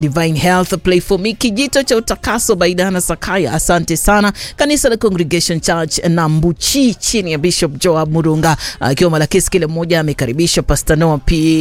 Divine Health Play for Me, kijito cha utakaso Baidana Sakaya, asante sana. Kanisa la Congregation Church na Mbuchi chini ya Bishop Joab Murunga akiwa Malakisi, kile mmoja amekaribisha Pastor Noah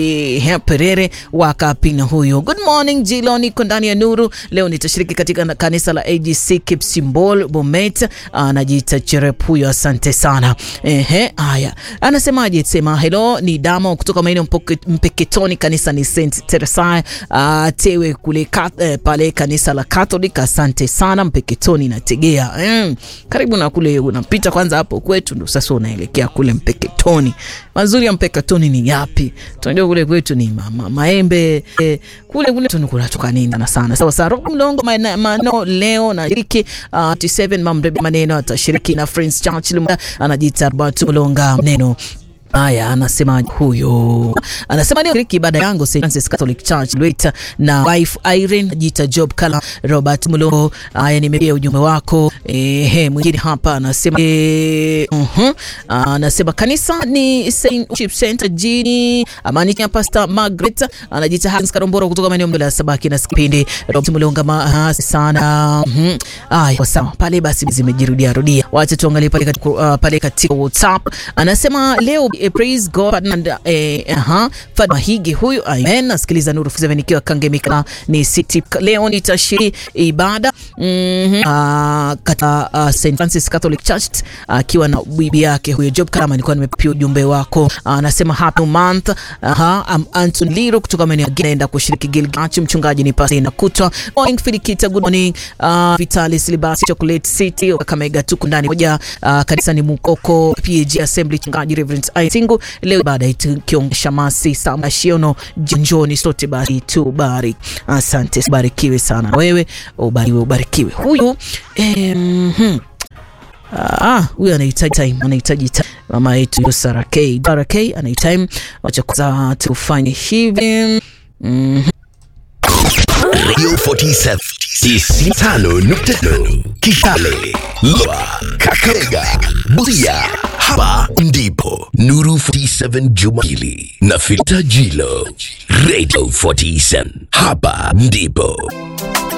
P Perere wa Kapina huyo. Good morning Jilo, niko ndani ya nuru leo, nitashiriki katika kanisa la AGC Kipsimbol Bomet, anajiita Cherep huyo, asante sana. Ehe, haya anasemaje? Sema hello, ni Damo kutoka maeneo Mpeketoni, kanisa ni St Teresa uh, tewe kule kat, eh, pale kanisa la Catholic. Asante sana Mpeketoni nategea mm. Karibu na kule unapita kwanza hapo kwetu, ndo sasa unaelekea kule Mpeketoni. Mazuri ya Mpeketoni ni yapi? Tunajua kule kwetu ni mama maembe eh, kule kule tunatoka nini sana sana. Sawa sawa, Roho Mlongo maneno leo na shiriki uh, 27 mamrebe maneno atashiriki na Friends Church anajiita Robert Mlonga neno Haya, anasema huyo, anasema leo shiriki ibada yangu St Francis Catholic Church Lweta na wife Irene jita Job Kala Robert Mulongo. Haya, nimepia ujumbe wako. Ehe, mwingine hapa anasema eh, uh -huh. Anasema kanisa ni Saint Chip Center jini amani ya Pastor Margaret anajita Hans Karomboro kutoka maeneo ya Sabaki na kipindi Robert Mulonga ma sana. Mhm. Haya, sawa pale, basi zimejirudia rudia, wacha tuangalie pale katika uh, pale katika WhatsApp anasema leo Eh, praise God and eh, aha Fatma Higi huyu, amen. Nasikiliza Nuru 7 nikiwa Kangemika ni city. Leo nitashiriki ibada mm -hmm. uh, kata uh, St Francis Catholic Church akiwa uh, na bibi yake huyo Job Kalama. Nilikuwa nimepia ujumbe wako, anasema uh, happy month. Aha, I'm Anton Liro kutoka maeneo ya naenda kushiriki Gilgach. Mchungaji ni pasi na kutwa morning Filikita, good morning uh, Vitalis Libasi Chocolate City Kakamega, tuko ndani moja uh, kanisa ni Mukoko PAG Assembly, mchungaji Reverend Singu leo baada ya kiongea masi sama shiono jonjoni sote basi tu bari. Asante, barikiwe sana wewe, ubarikiwe ubarikiwe. Huyu eh, mm, ah, huyu anahitaji time, anahitaji time. Mama yetu Sara K, Sara K anahitaji time, wacha kwanza tufanye hivi mm. Radio 47 95.5 Kitale, Lwa, Kakamega, Busia. Hapa ndipo Nuru 47 Jumapili na Filta Jilo. Radio 47 hapa ndipo